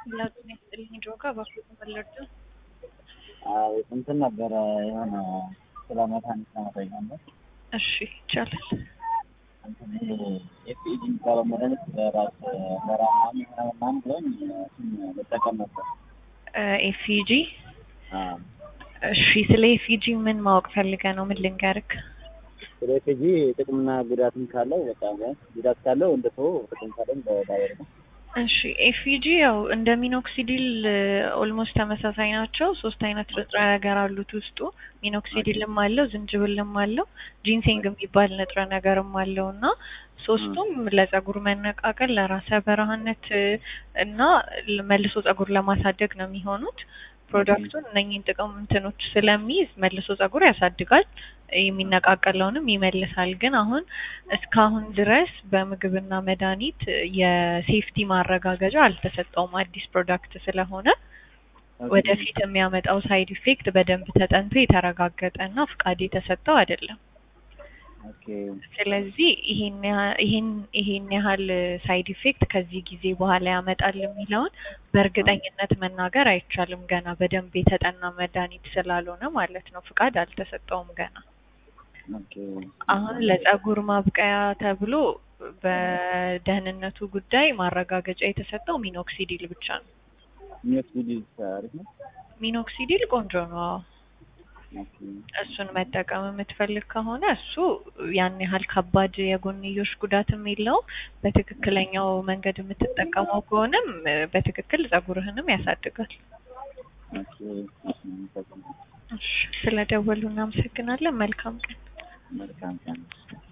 ሁላችሁም ያስጥልኝ ጆጋ ባክቶ ተመለጡ አዎ እንትን ነበረ የሆነ ስለ መድኃኒት ለመጠየቅ ነበር። እሺ ይቻላል። እንትን ይሄ ኤፍኢዲ የሚባለው መድኃኒት ለራስ ለራ ምናምን የሆነ ምናምን ብሎኝ እሱን ልጠቀም ነበር። ኤፊጂ አዎ እሺ፣ ስለ ኤፊጂ ምን ማወቅ ፈልገ ነው? ምን ልንገርክ? ስለ ኤፍኢዲ ጥቅምና ጉዳትም ካለው በቃ ጉዳት ካለው እንደ ሰው ጥቅም ካለው በዳይር ነው። እሺ ኤፊጂ ያው እንደ ሚኖክሲዲል ኦልሞስት ተመሳሳይ ናቸው። ሶስት አይነት ንጥረ ነገር አሉት ውስጡ። ሚኖክሲዲልም አለው፣ ዝንጅብልም አለው፣ ጂንሴንግ የሚባል ንጥረ ነገርም አለው እና ሶስቱም ለጸጉር መነቃቀል፣ ለራሰ በረሃነት እና መልሶ ጸጉር ለማሳደግ ነው የሚሆኑት። ፕሮዳክቱን እነኝህን ጥቅም እንትኖች ስለሚይዝ መልሶ ጸጉር ያሳድጋል፣ የሚነቃቀለውንም ይመልሳል። ግን አሁን እስካሁን ድረስ በምግብና መድኃኒት የሴፍቲ ማረጋገጫ አልተሰጠውም። አዲስ ፕሮዳክት ስለሆነ ወደፊት የሚያመጣው ሳይድ ኢፌክት በደንብ ተጠንቶ የተረጋገጠ እና ፍቃድ የተሰጠው አይደለም። ኦኬ ስለዚህ ይሄን ያህ- ይሄን ይሄን ያህል ሳይድ ኢፌክት ከዚህ ጊዜ በኋላ ያመጣል የሚለውን በእርግጠኝነት መናገር አይቻልም። ገና በደንብ የተጠና መድኃኒት ስላልሆነ ማለት ነው። ፍቃድ አልተሰጠውም ገና። ኦኬ አሁን ለጸጉር ማብቀያ ተብሎ በደህንነቱ ጉዳይ ማረጋገጫ የተሰጠው ሚኖክሲዲል ብቻ ነው። ሚኒስቢዲ አሪፍ ነው። ሚኖክሲዲል ቆንጆ ነው። አዎ። ኦኬ እሱን መጠቀም የምትፈልግ ከሆነ እሱ ያን ያህል ከባድ የጎንዮሽ ጉዳትም የለውም። በትክክለኛው መንገድ የምትጠቀመው ከሆነም እ፣ በትክክል ጸጉርህንም ያሳድጋል። ኦኬ እሺ፣ ስለደወሉ እናመሰግናለን። መልካም ቀን። መልካም ቀን